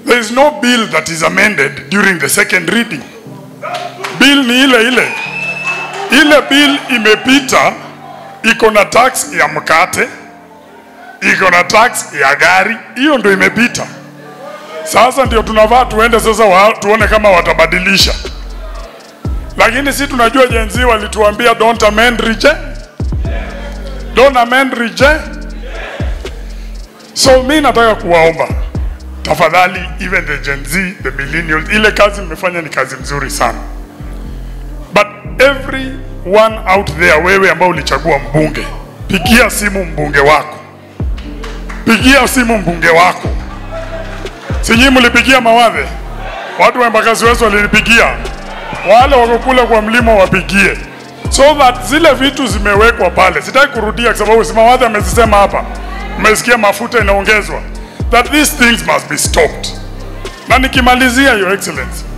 There is no bill that is amended during the second reading. Bill ni ile ile. Ile bill imepita, iko na tax ya mkate, iko na tax ya gari, hiyo ndio imepita. Sasa ndio tunavaa tuende sasa wa, tuone kama watabadilisha, lakini si tunajua jenzi walituambia don't amend reject, don't amend reject. So mi nataka kuwaomba tafadhali, even the Gen Z, the millennials, ile kazi mmefanya ni kazi mzuri sana, but every one out there, wewe ambao ulichagua mbunge, pigia simu mbunge wako, pigia simu mbunge wako. Sinyi mlipigia mawadhe, watu wa Embakasi West walinipigia, wale wako kule kwa mlima wapigie, so that zile vitu zimewekwa pale. Sitaki kurudia kwa sababu si mawadhe amezisema hapa, mmesikia mafuta inaongezwa, that these things must be stopped. Na nikimalizia, your excellency,